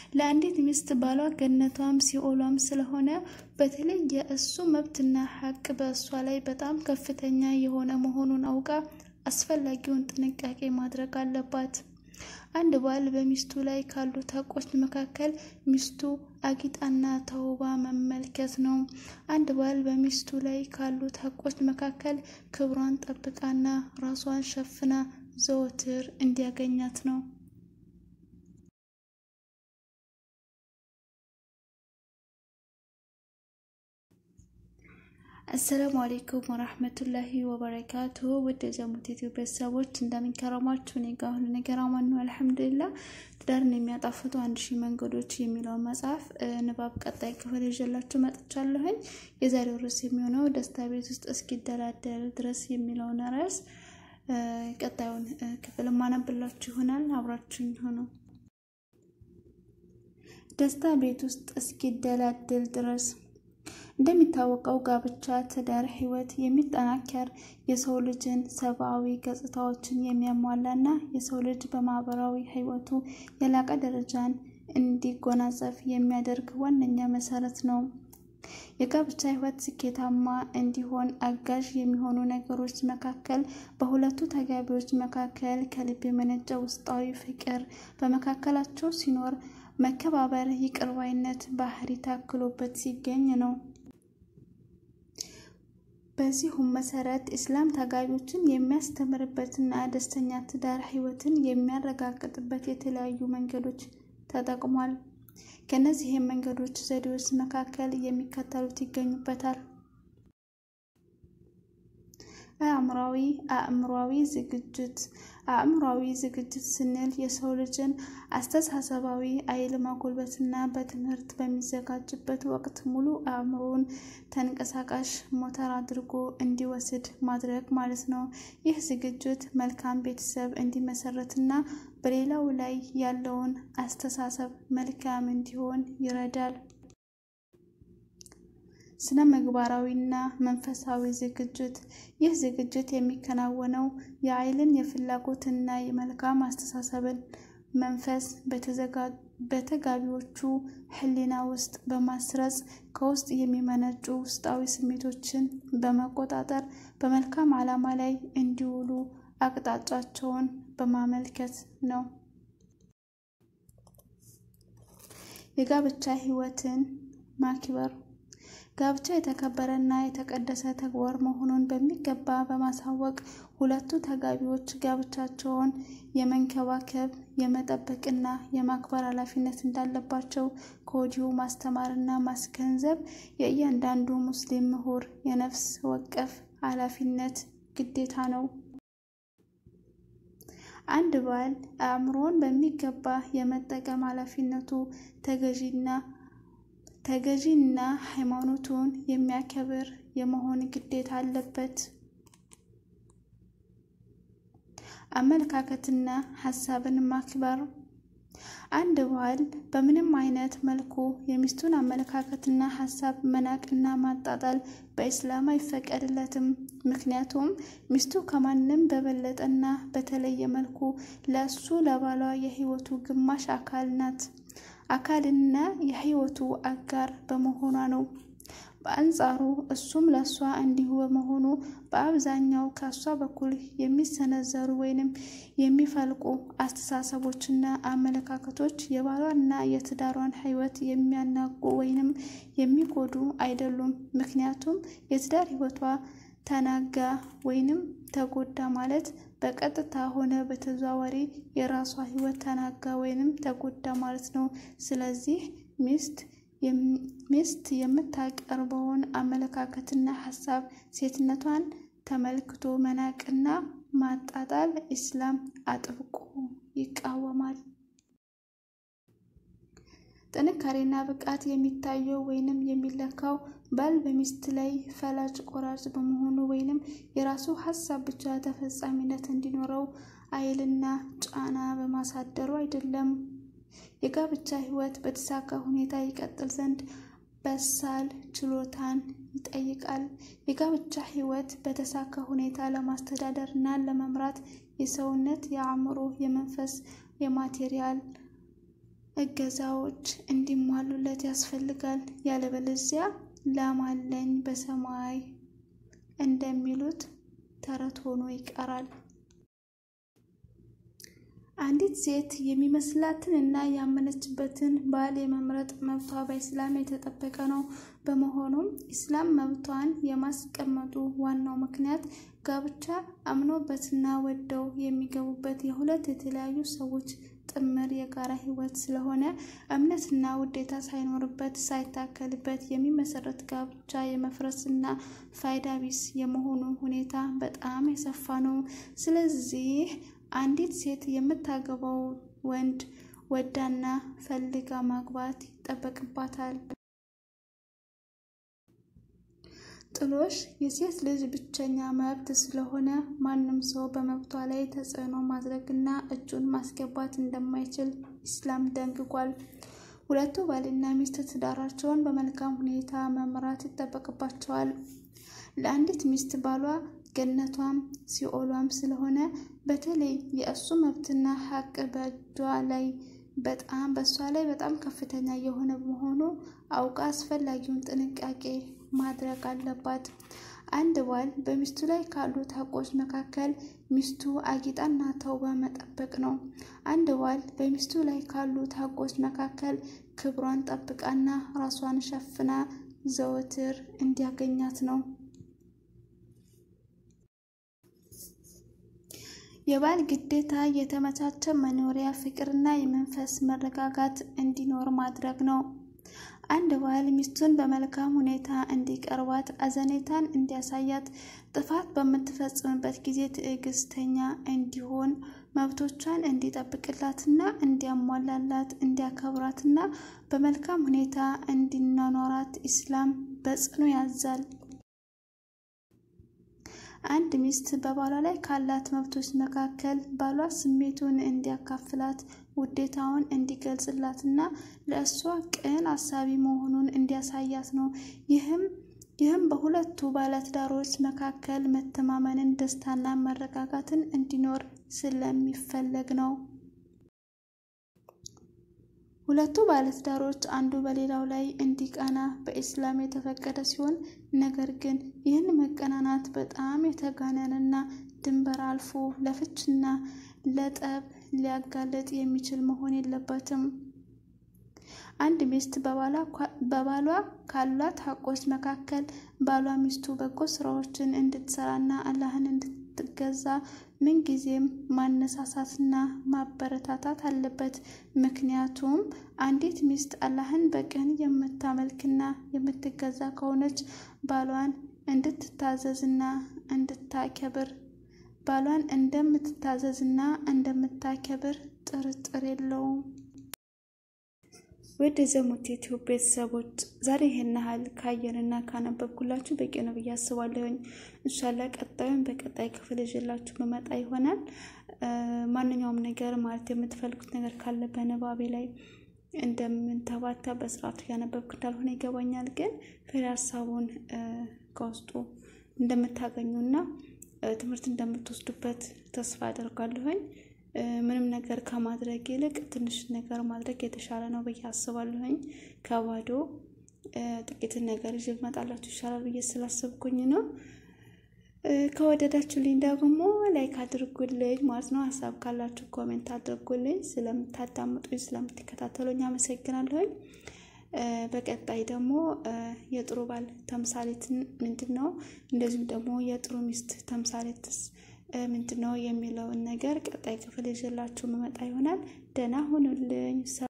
ለአንዲት ሚስት ባሏ ገነቷም ሲኦሏም ስለሆነ በተለይ የእሱ መብትና ሐቅ በእሷ ላይ በጣም ከፍተኛ የሆነ መሆኑን አውቃ አስፈላጊውን ጥንቃቄ ማድረግ አለባት። አንድ ባል በሚስቱ ላይ ካሉት ሐቆች መካከል ሚስቱ አጊጣና ተውባ መመልከት ነው። አንድ ባል በሚስቱ ላይ ካሉት ሐቆች መካከል ክብሯን ጠብቃና ራሷን ሸፍና ዘወትር እንዲያገኛት ነው። አሰላሙ አሌይኩም ወራህመቱላሂ ወበረካቱ። ውድ የጀሙት ዩቲዩብ ቤተሰቦች እንደምንከረማችሁ እኔ ጋር ሁሉ ነገር አማን ነው አልሐምዱሊላህ። ትዳርን የሚያጣፍጡ አንድ ሺህ መንገዶች የሚለውን መጽሐፍ ንባብ ቀጣይ ክፍል ይዤላችሁ መጥቻለሁኝ። የዛሬው ርዕስ የሚሆነው ደስታ ቤት ውስጥ እስኪደላደል ድረስ የሚለውን ርዕስ ቀጣዩን ክፍል ማነብላችሁ ይሆናል። አብራችሁኝ ሆኖ ደስታ ቤት ውስጥ እስኪደላደል ድረስ እንደሚታወቀው ጋብቻ ትዳር ህይወት የሚጠናከር የሰው ልጅን ሰብአዊ ገጽታዎችን የሚያሟላና የሰው ልጅ በማህበራዊ ህይወቱ የላቀ ደረጃን እንዲጎናጸፍ የሚያደርግ ዋነኛ መሰረት ነው። የጋብቻ ህይወት ስኬታማ እንዲሆን አጋዥ የሚሆኑ ነገሮች መካከል በሁለቱ ተጋቢዎች መካከል ከልብ የመነጨ ውስጣዊ ፍቅር በመካከላቸው ሲኖር መከባበር፣ ይቅር ባይነት ባህሪ ታክሎበት ሲገኝ ነው። በዚሁም መሰረት ኢስላም ተጋቢዎችን የሚያስተምርበትና ደስተኛ ትዳር ህይወትን የሚያረጋግጥበት የተለያዩ መንገዶች ተጠቅሟል። ከእነዚህም መንገዶች ዘዴዎች መካከል የሚከተሉት ይገኙበታል። አእምሯዊ አእምሯዊ ዝግጅት አእምሯዊ ዝግጅት ስንል የሰው ልጅን አስተሳሰባዊ ኃይል ማጎልበትና በትምህርት በሚዘጋጅበት ወቅት ሙሉ አእምሮውን ተንቀሳቃሽ ሞተር አድርጎ እንዲወስድ ማድረግ ማለት ነው። ይህ ዝግጅት መልካም ቤተሰብ እንዲመሰረትና በሌላው ላይ ያለውን አስተሳሰብ መልካም እንዲሆን ይረዳል። ስነ ምግባራዊና መንፈሳዊ ዝግጅት ይህ ዝግጅት የሚከናወነው የኃይልን የፍላጎትና የመልካም አስተሳሰብን መንፈስ በተጋቢዎቹ ሕሊና ውስጥ በማስረጽ ከውስጥ የሚመነጩ ውስጣዊ ስሜቶችን በመቆጣጠር በመልካም ዓላማ ላይ እንዲውሉ አቅጣጫቸውን በማመልከት ነው። የጋብቻ ሕይወትን ማክበር ጋብቻ የተከበረና የተቀደሰ ተግባር መሆኑን በሚገባ በማሳወቅ ሁለቱ ተጋቢዎች ጋብቻቸውን የመንከባከብ የመጠበቅና የማክበር ኃላፊነት እንዳለባቸው ከወዲሁ ማስተማርና ማስገንዘብ የእያንዳንዱ ሙስሊም ምሁር የነፍስ ወከፍ ኃላፊነት ግዴታ ነው። አንድ ባል አእምሮን በሚገባ የመጠቀም ኃላፊነቱ ተገዢና ተገዢና ሃይማኖቱን የሚያከብር የመሆን ግዴታ አለበት። አመለካከትና ሀሳብን ማክበር አንድ ባል በምንም አይነት መልኩ የሚስቱን አመለካከትና ሀሳብ መናቅና ማጣጣል በኢስላም አይፈቀድለትም። ምክንያቱም ሚስቱ ከማንም በበለጠና በተለየ መልኩ ለእሱ ለባሏ የህይወቱ ግማሽ አካል ናት አካልና የህይወቱ አጋር በመሆኗ ነው። በአንጻሩ እሱም ለእሷ እንዲሁ በመሆኑ በአብዛኛው ከእሷ በኩል የሚሰነዘሩ ወይንም የሚፈልቁ አስተሳሰቦችና አመለካከቶች የባሏና የትዳሯን ህይወት የሚያናጉ ወይንም የሚጎዱ አይደሉም። ምክንያቱም የትዳር ህይወቷ ተናጋ ወይንም ተጎዳ ማለት በቀጥታ ሆነ በተዘዋዋሪ የራሷ ህይወት ተናጋ ወይንም ተጎዳ ማለት ነው። ስለዚህ ሚስት ሚስት የምታቀርበውን አመለካከትና ሀሳብ ሴትነቷን ተመልክቶ መናቅና ማጣጣል ኢስላም አጥብቆ ይቃወማል። ጥንካሬና ብቃት የሚታየው ወይንም የሚለካው ባል በሚስት ላይ ፈላጭ ቆራጭ በመሆኑ ወይንም የራሱ ሀሳብ ብቻ ተፈጻሚነት እንዲኖረው ኃይልና ጫና በማሳደሩ አይደለም። የጋብቻ ህይወት በተሳካ ሁኔታ ይቀጥል ዘንድ በሳል ችሎታን ይጠይቃል። የጋብቻ ህይወት በተሳካ ሁኔታ ለማስተዳደር እና ለመምራት የሰውነት፣ የአእምሮ፣ የመንፈስ፣ የማቴሪያል እገዛዎች እንዲሟሉለት ያስፈልጋል። ያለበለዚያ ላም አለኝ በሰማይ እንደሚሉት ተረት ሆኖ ይቀራል። አንዲት ሴት የሚመስላትን እና ያመነችበትን ባል የመምረጥ መብቷ በኢስላም የተጠበቀ ነው። በመሆኑም ኢስላም መብቷን የማስቀመጡ ዋናው ምክንያት ጋብቻ አምኖበትና ወደው የሚገቡበት የሁለት የተለያዩ ሰዎች ጥምር የጋራ ሕይወት ስለሆነ እምነትና ውዴታ ሳይኖርበት ሳይታከልበት የሚመሰረት ጋብቻ የመፍረስና ፋይዳ ቢስ የመሆኑ ሁኔታ በጣም የሰፋ ነው። ስለዚህ አንዲት ሴት የምታገባው ወንድ ወዳና ፈልጋ ማግባት ይጠበቅባታል። ጥሎሽ የሴት ልጅ ብቸኛ መብት ስለሆነ ማንም ሰው በመብቷ ላይ ተጽዕኖ ማድረግና እጁን ማስገባት እንደማይችል ኢስላም ደንግጓል። ሁለቱ ባልና ሚስት ትዳራቸውን በመልካም ሁኔታ መምራት ይጠበቅባቸዋል። ለአንዲት ሚስት ባሏ ገነቷም ሲኦሏም ስለሆነ በተለይ የእሱ መብትና ሀቅ በእጇ ላይ በጣም በእሷ ላይ በጣም ከፍተኛ የሆነ በመሆኑ አውቃ አስፈላጊውን ጥንቃቄ ማድረግ አለባት። አንድ ባል በሚስቱ ላይ ካሉት ሀቆች መካከል ሚስቱ አጊጣና ተውባ መጠበቅ ነው። አንድ ባል በሚስቱ ላይ ካሉት ሀቆች መካከል ክብሯን ጠብቃና ራሷን ሸፍና ዘወትር እንዲያገኛት ነው። የባል ግዴታ የተመቻቸ መኖሪያ፣ ፍቅርና የመንፈስ መረጋጋት እንዲኖር ማድረግ ነው። አንድ ባል ሚስቱን በመልካም ሁኔታ እንዲቀርባት፣ አዘኔታን እንዲያሳያት፣ ጥፋት በምትፈጽምበት ጊዜ ትዕግስተኛ እንዲሆን፣ መብቶቿን እንዲጠብቅላትና እንዲያሟላላት፣ እንዲያከብራትና በመልካም ሁኔታ እንዲኗኗራት ኢስላም በጽኑ ያዛል። አንድ ሚስት በባሏ ላይ ካላት መብቶች መካከል ባሏ ስሜቱን እንዲያካፍላት፣ ውዴታውን እንዲገልጽላትና ለእሷ ቅን አሳቢ መሆኑን እንዲያሳያት ነው። ይህም ይህም በሁለቱ ባለትዳሮች መካከል መተማመንን፣ ደስታና መረጋጋትን እንዲኖር ስለሚፈለግ ነው። ሁለቱ ባለትዳሮች አንዱ በሌላው ላይ እንዲቀና በኢስላም የተፈቀደ ሲሆን ነገር ግን ይህን መቀናናት በጣም የተጋነነና ድንበር አልፎ ለፍችና ለጠብ ሊያጋለጥ የሚችል መሆን የለበትም። አንድ ሚስት በባሏ ካሏት ሀቆች መካከል ባሏ ሚስቱ በጎ ስራዎችን እንድትሰራና አላህን እንድትገዛ ምንጊዜም ማነሳሳትና ማበረታታት አለበት። ምክንያቱም አንዲት ሚስት አላህን በቅን የምታመልክና የምትገዛ ከሆነች ባሏን እንድትታዘዝና እንድታከብር ባሏን እንደምትታዘዝና እንደምታከብር ጥርጥር የለውም። ወደ ዘሙት ዩቲዩብ ቤተሰቦች ዛሬ ይህን ያህል ካየንና ካነበብኩላችሁ በቂ ነው ብዬ አስባለሁኝ። እንሻላ ቀጣዩን በቀጣይ ክፍል ይዤላችሁ መመጣ ይሆናል። ማንኛውም ነገር ማለት የምትፈልጉት ነገር ካለ በንባቤ ላይ እንደምንተባታ በስርዓቱ እያነበብኩ እንዳልሆነ ይገባኛል። ግን ፍሬ ሀሳቡን ከውስጡ እንደምታገኙና ትምህርት እንደምትወስዱበት ተስፋ አደርጋለሁኝ። ምንም ነገር ከማድረግ ይልቅ ትንሽ ነገር ማድረግ የተሻለ ነው ብዬ አስባለሁኝ። ከባዶ ጥቂትን ነገር ይዤ እመጣላችሁ ይሻላል ብዬ ስላሰብኩኝ ነው። ከወደዳችሁልኝ ደግሞ ላይክ አድርጉልኝ ማለት ነው። ሀሳብ ካላችሁ ኮሜንት አድርጉልኝ። ስለምታዳምጡኝ፣ ስለምትከታተሉኝ አመሰግናለሁኝ። በቀጣይ ደግሞ የጥሩ ባል ተምሳሌት ምንድን ነው፣ እንደዚሁም ደግሞ የጥሩ ሚስት ተምሳሌትስ ምንድን ነው የሚለውን ነገር ቀጣይ ክፍል ይዤላችሁ መመጣ ይሆናል። ደህና ሁኑልኝ።